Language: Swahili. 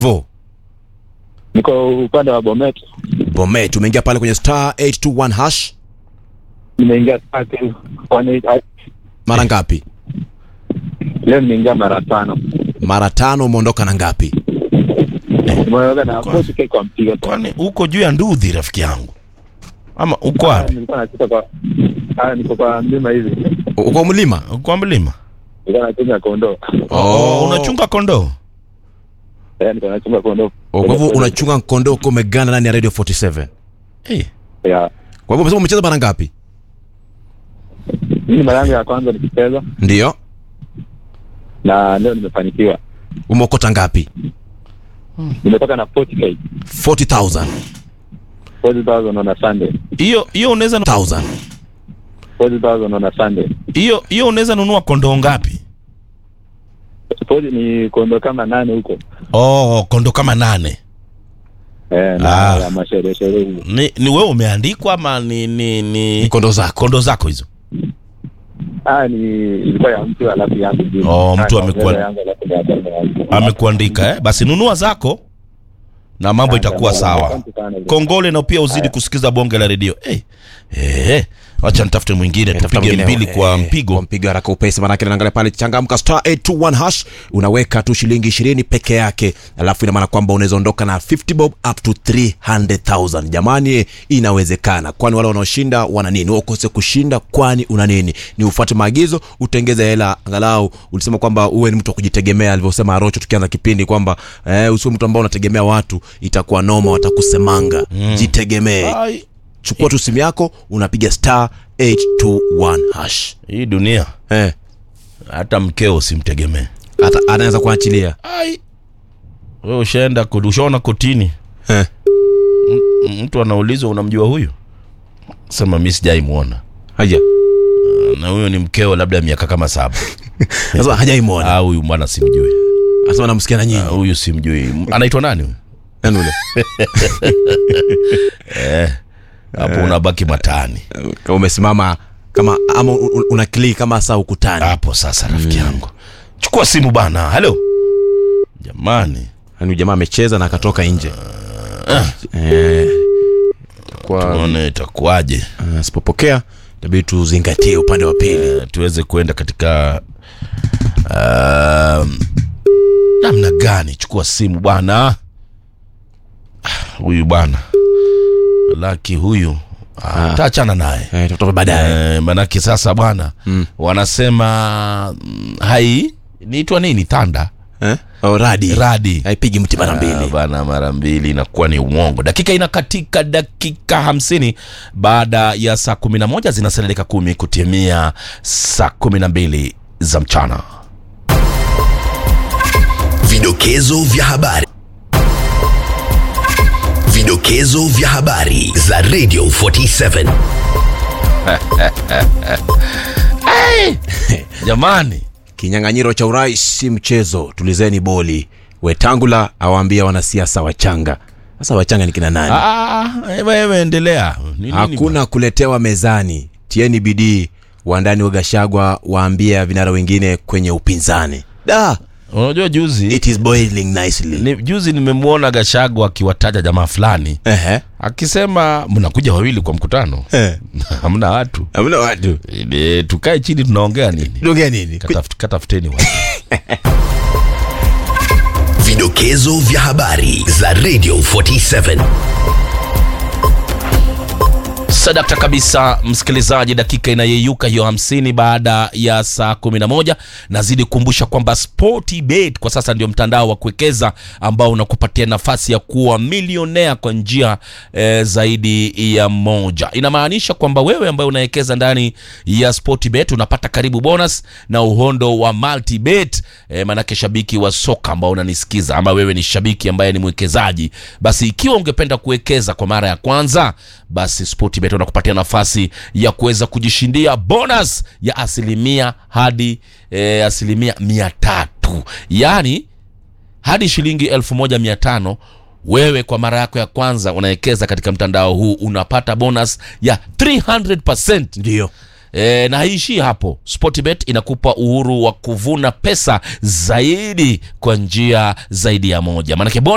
vo Niko upande wa Bomet, Bomet, umeingia pale kwenye star 821 hash nimeingia tatu kwani mara ngapi? leo nimeingia mara tano, Mara tano. Umeondoka na ngapi? nimeoga na boti keki kwa mpigo tu. Kwani uko juu ya ndudhi rafiki yangu, ama uko Ah, wapi? Nilikuwa nacheza kwa ah, niko kwa mlima hivi, Uko mlima? Uko mlima? nilikuwa nachunga kondoo Oh, unachunga kondoo? eh, niko nachunga kondoo. Oh, Kwa hivyo unachunga kondoo uko umeganda ndani ya Radio 47. Eh, ya Kwa hivyo umesema umecheza mara ngapi? hii ni mara yangu ya kwanza nikicheza Ndio. na leo nimefanikiwa, Umeokota ngapi? nimetoka na 40k 40,000. 40,000 on a Sunday, hiyo hiyo unaweza 1000. 40,000 on a Sunday. hiyo hiyo unaweza nunua kondoo ngapi? Suppose ni kondoo kama nane huko Oh, kondoo kama nane. eh, na Ah. ya masherehe sherehe hizo. Ni, ni wewe umeandikwa ama ni ni, ni Ni kondoo zako. kondoo zako hizo? Ah, ni ilikuwa ya mtu alafu yangu juu. Oh, mtu Ah, amekuwa- yangu alafu ya kwanza yangu. Amekuandika eh? Basi nunua zako na mambo itakuwa sawa. Asante sana. Kongole na pia uzidi kusikiza bonge la redio. Eh, eh, wacha nitafute mwingine Tafuta tupige mwingine, mbili eh, kwa kwa mpigo. mpigo haraka upesi, manake naangalia pale changamka star 821 hash, unaweka tu shilingi 20 peke yake, alafu ina maana kwamba unaweza ondoka na 50 bob up to 300,000. Jamani, inawezekana, kwani wale wanaoshinda wana nini? Wewe ukose kushinda, kwani una nini? Ni ufuate maagizo, utengeze hela. Angalau ulisema kwamba uwe ni mtu wa kujitegemea, alivyosema Arocho tukianza kipindi kwamba eh, usiwe mtu ambao unategemea watu, itakuwa noma, watakusemanga. Jitegemee. Ai, Chukua tu simu yako, unapiga star 821 hash. hii dunia Eh, hata mkeo usimtegemee. hata anaweza kuachilia. Ai. Wewe ushaenda koti, ushaona kotini. Eh. M- Mtu anaulizwa unamjua huyu? Sema mimi sijaimuona. Haja. Na huyo ni mkeo labda miaka kama saba. Sasa hajaimwona. Ah, huyu mwana simjui. Anasema namsikia na Ah, nyinyi. Huyu simjui. Anaitwa nani huyu? Nani ule? Hapo unabaki matani. Kama umesimama kama ama u- u- una click kama saa ukutani. Hapo sasa rafiki yangu. Chukua simu bana. Halo. Jamani. Yaani jamaa amecheza na akatoka nje. Eh. Kwa Tuone itakuwaje. uh, sipopokea itabidi tuzingatie upande wa pili. Eh, tuweze kuenda katika um, namna gani chukua simu bwana Ah, huyu bwana laki huyu ah, taachana naye Eh, tutatoka baadaye. eh, manake sasa bwana mm. wanasema mm, hai niitwa nini thanda Eh? Oh, radi. radi Haipigi mti mara Ah, mbili. bana mara mbili inakuwa ni uongo dakika inakatika dakika hamsini baada ya saa kumi na moja zinasalia dakika kumi kutimia saa kumi na mbili za mchana Vidokezo vya habari. Vidokezo vya habari za Radio 47. jamani Kinyang'anyiro cha urais si mchezo, tulizeni boli. Wetangula awaambia wanasiasa wachanga. Sasa wachanga ni kina nani? Ah, ewe, ewe, endelea Ni nini Hakuna kuletewa mezani. Tieni bidii. Wandani wa Gashagwa waambia vinara wengine kwenye upinzani. Da, ba- unajua juzi it is boiling nicely. ni, juzi nimemwona gashago akiwataja jamaa fulani Ehe. akisema mnakuja wawili kwa mkutano Eh. hamna watu Hamna watu. e, tukae chini tunaongea nini Tuongea nini? Kataf- katafuteni watu Vidokezo vya habari za Radio 47. sadakta kabisa msikilizaji dakika inayeyuka hiyo hamsini baada ya saa kumi na moja nazidi kukumbusha kwamba sportbet kwa sasa ndio mtandao wa kuwekeza ambao unakupatia nafasi ya kuwa milionea kwa njia eh, zaidi ya moja inamaanisha kwamba wewe ambaye unawekeza ndani ya sportbet unapata karibu bonus na uhondo wa multibet eh, manake shabiki wa soka ambao unanisikiza ama wewe ni shabiki ambaye ni mwekezaji basi ikiwa ungependa kuwekeza kwa mara ya kwanza basi sportbet unakupatia nafasi ya kuweza kujishindia bonus ya asilimia hadi eh, asilimia mia tatu yaani hadi shilingi elfu moja mia tano wewe kwa mara yako ya kwanza unawekeza katika mtandao huu unapata bonus ya 300 Ndio. E, na haishii hapo. Sportbet inakupa uhuru wa kuvuna pesa zaidi kwa njia zaidi ya moja, maanake bonus